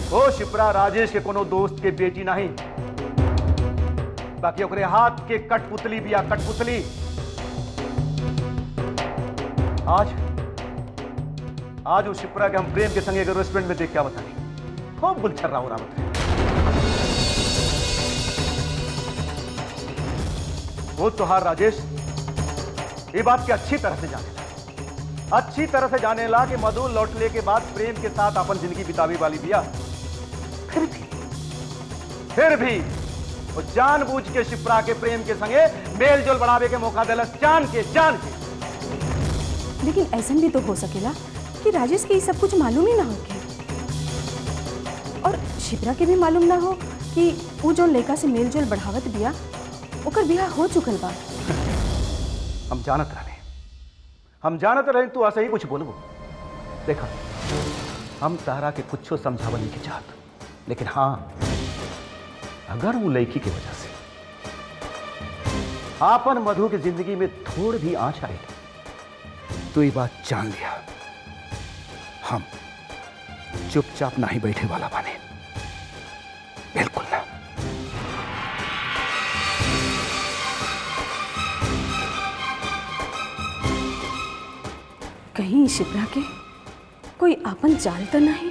ओ शिप्रा राजेश के कोनो दोस्त के बेटी नहीं बाकी ओकरे हाथ के कठपुतली बिया कठपुतली आज आज उस शिप्रा के हम प्रेम के संग एक रेस्टोरेंट में देख क्या बताई खूब गुलछर रहा हो रहा बताई वो तोहार राजेश ये बात की अच्छी तरह से जाने ला अच्छी तरह से जाने ला कि मधु लौटने के बाद प्रेम के साथ अपन जिंदगी बितावी वाली बिया फिर भी फिर भी वो जानबूझ के शिप्रा के प्रेम के संगे मेल जोल बढ़ावे के मौका दिलस जान के जान के लेकिन ऐसा भी तो हो सकेला कि राजेश के ये सब कुछ मालूम ही ना होके और शिप्रा के भी मालूम ना हो कि वो जो लड़का से मेल जोल बढ़ावत बिया ओकर बियाह हो चुकल बा हम जानत रहे हम जानत रहे तू ऐसा ही कुछ बोलबो देखा हम तारा के कुछो समझावल नहीं के चाहत लेकिन हाँ अगर वो लड़की की वजह से आपन मधु की जिंदगी में थोड़ भी आँच आए तो ये बात जान लिया हम चुपचाप नहीं बैठे वाला बने बिल्कुल ना कहीं शिप्रा के कोई आपन चाल तो नहीं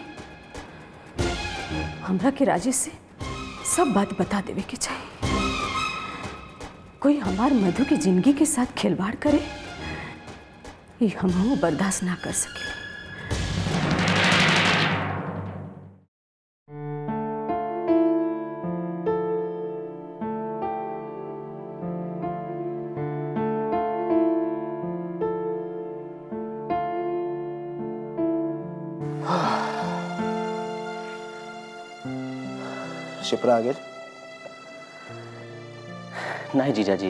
हमरा के राजेश से सब बात बता देवे के चाहिए कोई हमार मधु की जिंदगी के साथ खिलवाड़ करे ये हम बर्दाश्त ना कर सके शिप्रा आ गेल नहीं जीजाजी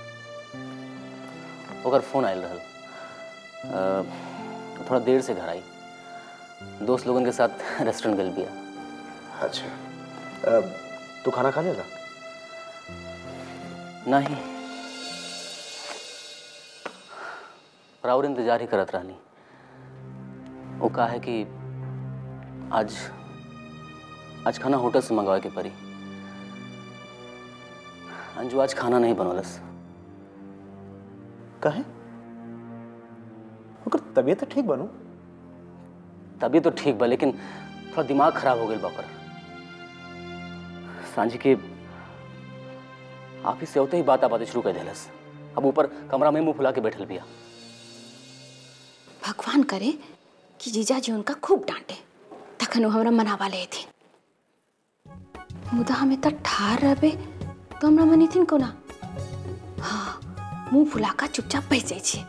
ओकर फोन आयल रहल अ, थोड़ा देर से घर आई दोस्त लोगन के साथ रेस्टोरेंट गल बिया अच्छा अ, तू खाना खा लेगा नहीं और इंतजार ही करत रहनी वो कहा है कि आज आज खाना होटल से मंगवाए के पड़ी अंजू आज खाना नहीं बनौलस कहे ओकर तबीयत तो ठीक बनू तभी तो ठीक बा लेकिन थोड़ा दिमाग खराब हो गया बकर सांझी के ऑफिस से होते ही बात बातें शुरू कर दिलस अब ऊपर कमरा में मुंह फुला के बैठल बिया भगवान करे कि जीजाजी उनका खूब डांटे तखन वो हमरा मनावा ले थे मुदा हमें तो ठार रहबे तो हमरा मनी थीन कोना हाँ मुंह फुला का चुपचाप बैठ जाइ छियै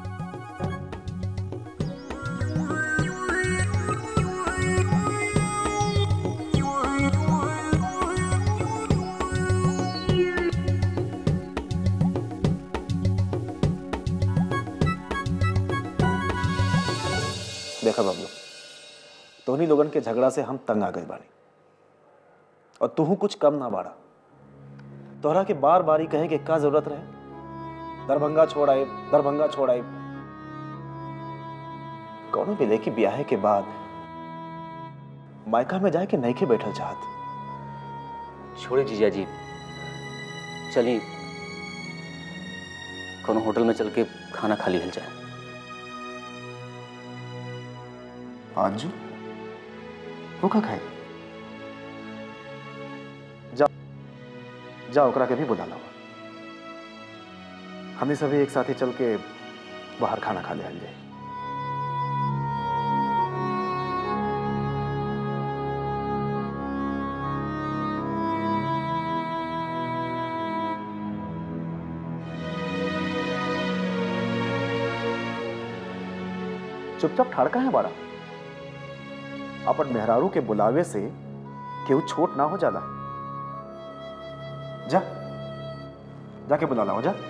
देखा बबलू तोहनी लोगन के झगड़ा से हम तंग आ गए बानी और तू कुछ कम ना बाड़ा तोहरा के बार बार ही कहे कि का जरूरत रहे दरभंगा छोड़ आए दरभंगा छोड़ आए कौनो भी लेके ब्याहे के बाद मायका में जाए के नहीं के बैठल चाहत छोड़े जीजा जी चलिए कोनो होटल में चल के खाना खा लिहल जाए आंजू वो का खाए जा जा ओकरा के भी बुला लावा हमने सभी एक साथ ही चल के बाहर खाना खा ले जाए चुपचाप ठाड़का है बाड़ा अपन मेहरारू के बुलावे से केहू छोट ना हो जाला जा जाके बुला लाओ जा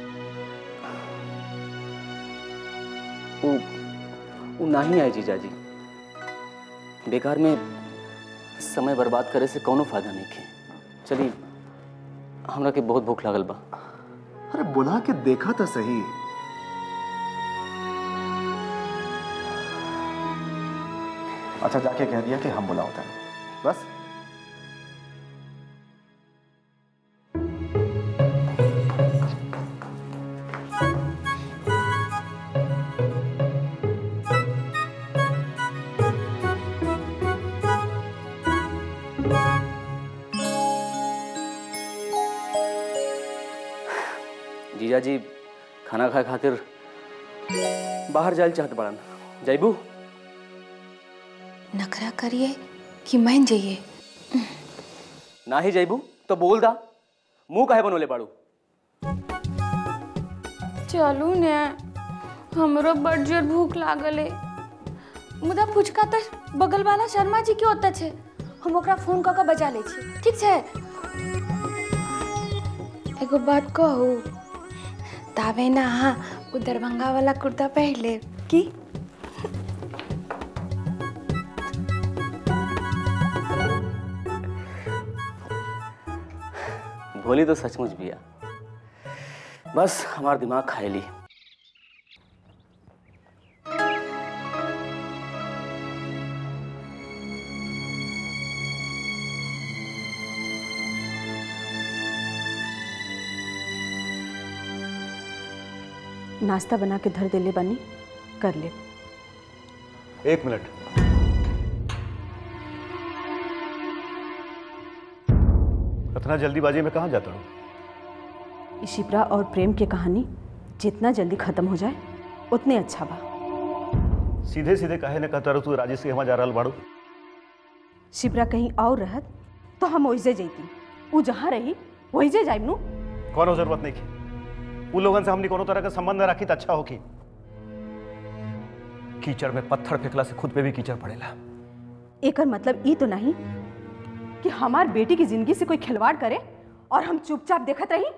वो वो नहीं आए जीजा जी बेकार में समय बर्बाद करे से कोनो फायदा नहीं के चलिए हमरा के बहुत भूख लागल बा अरे बुला के देखा तो सही अच्छा जाके कह दिया कि हम बुलाओ था बस जीजा जी खाना खाए खातिर बाहर जाए चाहत बड़न जैबू नखरा करिए कि मान जाइए ना ही जैबू तो बोल दा मुंह काहे बनोले बाड़ू चलू ने हमरो बड़ जोर भूख लागल है मुदा फुचका तो बगल वाला शर्मा जी के ओतऽ छै हम ओकरा फोन कऽ कऽ बजा लै छी ठीक छै एगो बात कहू ताबे ना अहाँ ओ दरभंगा वाला कुर्ता पहिर लेब की भोली तो सचमुच बिया बस हमार दिमाग खाएली नाश्ता बना के धर देले बानी कर ले एक मिनट इतना जल्दीबाजी में कहाँ जाता हूँ शिप्रा और प्रेम की कहानी जितना जल्दी खत्म हो जाए उतने अच्छा बा सीधे सीधे काहे ने कहता रहू तू राजेश के हमा जा रहल बाड़ू शिप्रा कहीं और रहत तो हम वैसे जैती वो जहाँ रही वैसे जाइब नु कोनो जरूरत नहीं की उ लोगन से हमने कोनो तरह का संबंध न रखी तो अच्छा होगी कीचड़ में पत्थर फेंकला से खुद पे भी कीचड़ पड़ेला एकर मतलब ई तो नहीं कि हमार बेटी की जिंदगी से कोई खिलवाड़ करे और हम चुपचाप देखत रही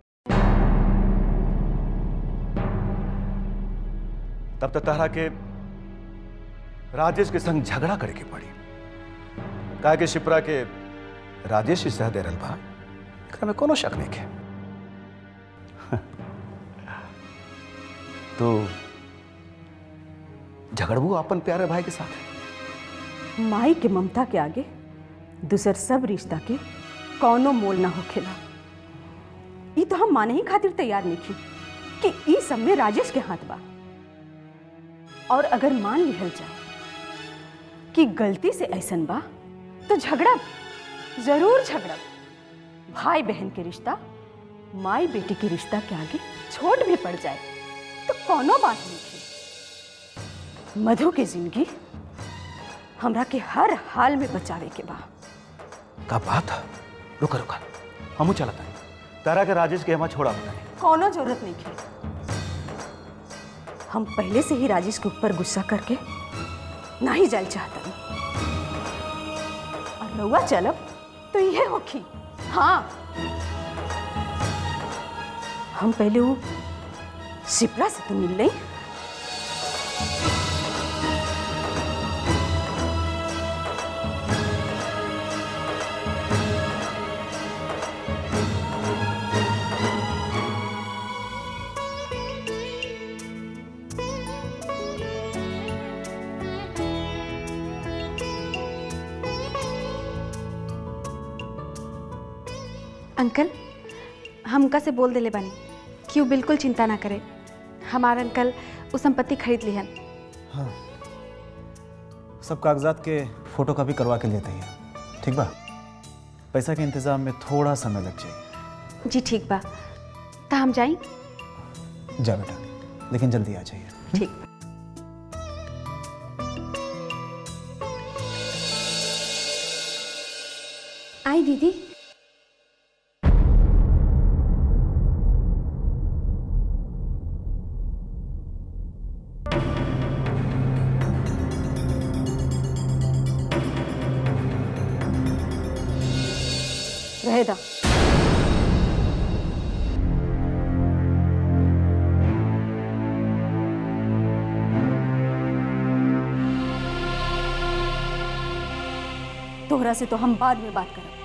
तब तक तहरा के राजेश के संग झगड़ा करे के पड़ी कहा कि शिप्रा के राजेश ही सह दे रहल बा एकरा में कोनो शक नहीं के तो झगड़बू अपन प्यारे भाई के साथ माई के ममता के आगे दूसर सब रिश्ता के कौनो मोल ना होखेला ई तो हम माने ही खातिर तैयार नहीं थी कि ई सब में राजेश के हाथ बा और अगर मान लिहल जाए कि गलती से ऐसन बा तो झगड़ा जरूर झगड़ा भाई बहन के रिश्ता माई बेटी के रिश्ता के आगे छोट भी पड़ जाए तो कोनो बात नहीं थी मधु के जिंदगी हमरा के हर हाल में बचावे के बा का बात है रुका रुका हमू चलता है तारा के राजेश के हमा छोड़ा बताए कोनो जरूरत नहीं थी हम पहले से ही राजेश के ऊपर गुस्सा करके ना ही जाल चाहता और रउआ चलब तो यह होखी हाँ हम पहले वो शिप्रा से तो मिल रही अंकल हम उनका से बोल देले बानी कि वो बिल्कुल चिंता ना करे हमार अंकल वो संपत्ति खरीद लिहन सब कागजात के फोटो कॉपी करवा के लेते हैं ठीक बा पैसा के इंतजाम में थोड़ा समय लग जाएगा जी ठीक बा तो हम जाई जा बेटा लेकिन जल्दी आ जाइए ठीक आई दीदी रहेदा तोहरा से तो हम बाद में बात करब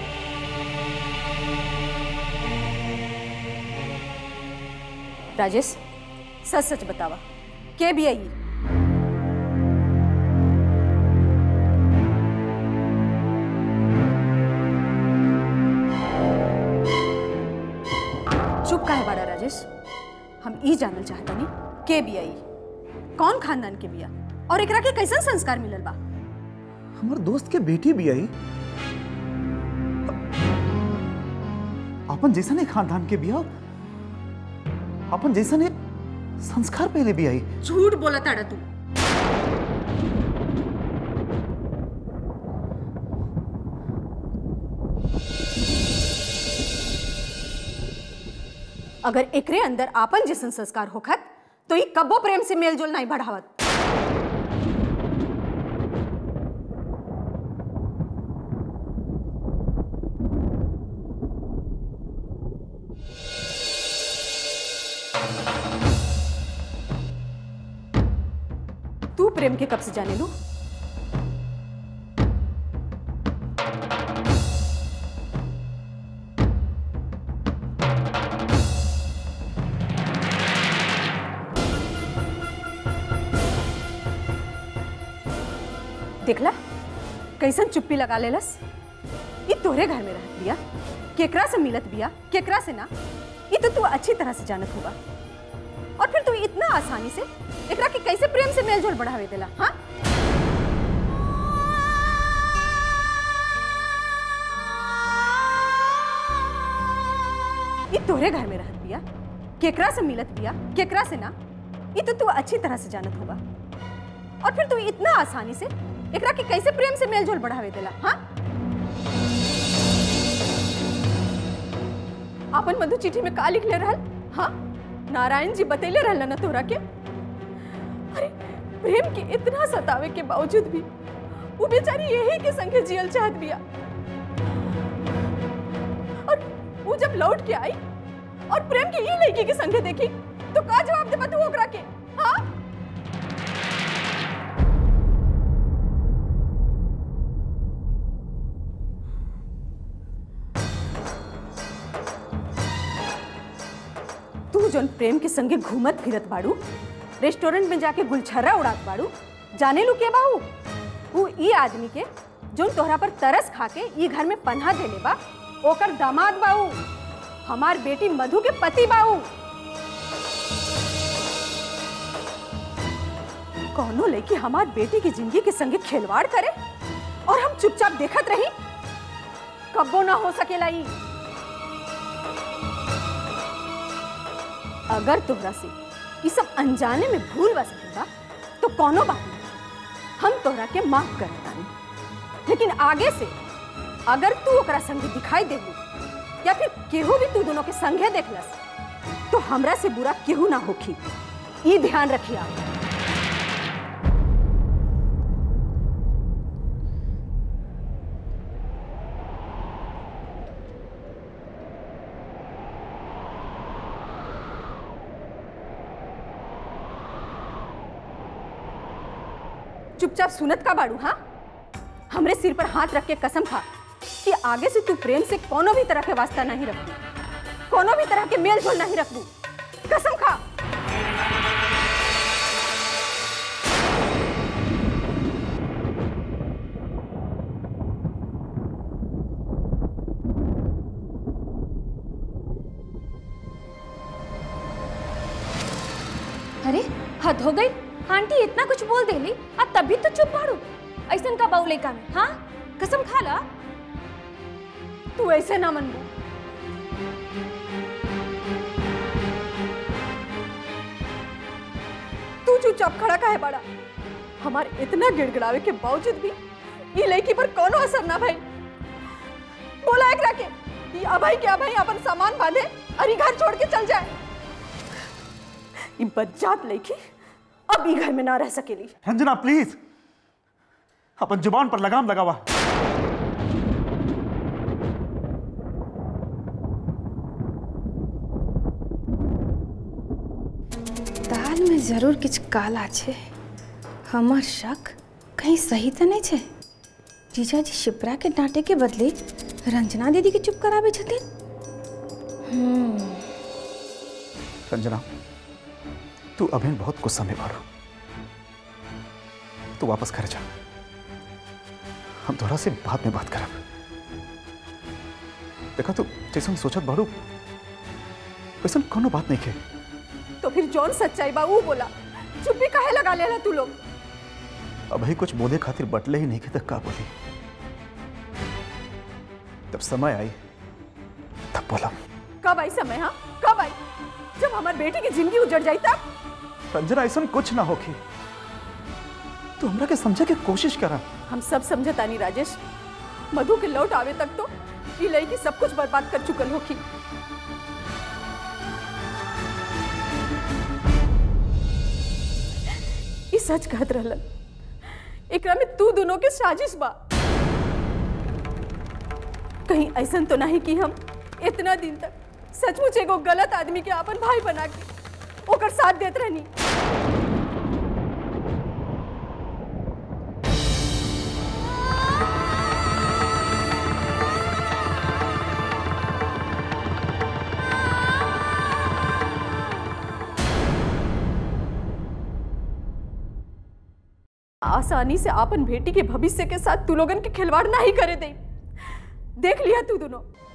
राजेश सच सच बतावा के भी आई चुप काहे बाड़ा राजेश हम ई जानल चाहतनी के बिया ई कौन खानदान के बिया और एकरा के कैसन संस्कार मिलल बा हमार दोस्त के बेटी भी आई अपन जैसा नहीं खानदान के बिया अपन जैसा ने संस्कार पहले भी आई झूठ बोला ताड़ा तू अगर एकरे अंदर आपन जैसन संस्कार होखत तो ई कब्बो प्रेम से मेलजोल नहीं बढ़ावत तू प्रेम के कब से जाने लू देखला कैसन चुप्पी लगा लेलस ई तोरे घर में रहत बिया केकरा से मिलत बिया केकरा से ना ई तो तू अच्छी तरह से जानत होगा और फिर तू इतना आसानी से एकरा के कैसे प्रेम से मेलजोल बढ़ावे देला हाँ ई तोरे घर में रहत बिया केकरा से मिलत बिया केकरा से ना ई तो तू अच्छी तरह से जानत होगा और फिर तू इतना आसानी से एकरा के कैसे प्रेम से मेलजोल बढ़ावे देला हाँ अपन मधु चिट्ठी में का लिखले रहल हाँ नारायण जी बतैले रहल ना तोरा के अरे प्रेम के इतना सतावे के बावजूद भी वो बेचारी यही के संगे जियल चाहत बिया और वो जब लौट के आई और प्रेम के ये लड़की के संगे देखी तो का जवाब देबा तू ओकरा के हाँ तू जौन प्रेम के संगे घूमत फिरत बाड़ू रेस्टोरेंट में जाके गुलछर्रा उड़ात बाड़ू जाने लू के बाहू वो ई आदमी के जौन तोहरा पर तरस खा के ई घर में पन्हा देले बा ओकर दामाद बाऊ हमार बेटी मधु के पति बाऊ कौनो लड़की हमार बेटी की जिंदगी के संगे खिलवाड़ करे और हम चुपचाप देखत रही कब्बो ना हो सकेला ई अगर तोहरा से ये सब अनजाने में भूल बा सकेला तो कोनो बात नहीं हम तोहरा के माफ कर तानी लेकिन आगे से अगर तू ओकरा संगे दिखाई देबू या फिर केहू भी तू दोनों के संगे देखलस तो हमरा से बुरा केहू ना होखी ई ध्यान रखिया चुपचाप सुनत का बाड़ू हाँ हमरे सिर पर हाथ रख के कसम खा कि आगे से तू प्रेम से कोनो भी तरह के वास्ता नहीं रखू कोनो भी तरह के मेल जोल नहीं रखू कसम खा अरे हद हो गई आंटी इतना कुछ बोल देली आ तभी तो चुप बाड़ू ऐसन का बाऊ लइका में हाँ कसम खा ला तू ऐसे ना मनबू तू चुपचाप खड़ा काहे बड़ा हमार इतना गिड़गिड़ावे के बावजूद भी ये लड़की पर कोनो असर ना भाई बोला एकरा के ये अभाई के अभाई अपन सामान बांधे और ये घर छोड़ के चल जाए ये बज्जात लड़की अब ये घर में ना रह सकेली रंजना प्लीज अपन जुबान पर लगाम लगावा दाल में जरूर किछु काला छै हमर शक कहीं सही तऽ नहि छै जीजाजी शिप्रा के डांटे के बदले रंजना दीदी के चुप कराबै छथिन रंजना तू अभिन बहुत गुस्सा में बाड़ू तू वापस घर जा हम तोरा से बाद में बात करब देखा तू जैसे हम सोचत बाड़ू वैसन कोनो बात नहीं खे तो फिर जौन सच्चाई बा ऊ बोला चुप्पी काहे लगा लेला तू लोग अब ही कुछ बोले खातिर बटले ही नहीं खे तक का बोली तब समय आई तब बोला कब आई समय हाँ कब आई जब हमार बेटी की जिंदगी उजड़ जाई तब रंजना ऐसा कुछ ना होखी तू हमरा के समझे के कोशिश करा हम सब समझतानी राजेश मधु के लौट आवे तक तो ये लड़की सब कुछ बर्बाद कर चुकल होखी ई सच कहत रहलन एकरा में तू दोनों के साजिश बा कहीं ऐसा तो नहीं कि हम इतना दिन तक सचमुच एगो गलत आदमी के अपन भाई बना के ओकर साथ देत रहनी आसानी से आपन बेटी के भविष्य के साथ तू लोगन के खिलवाड़ नहीं करे दे देख लिया तू दोनों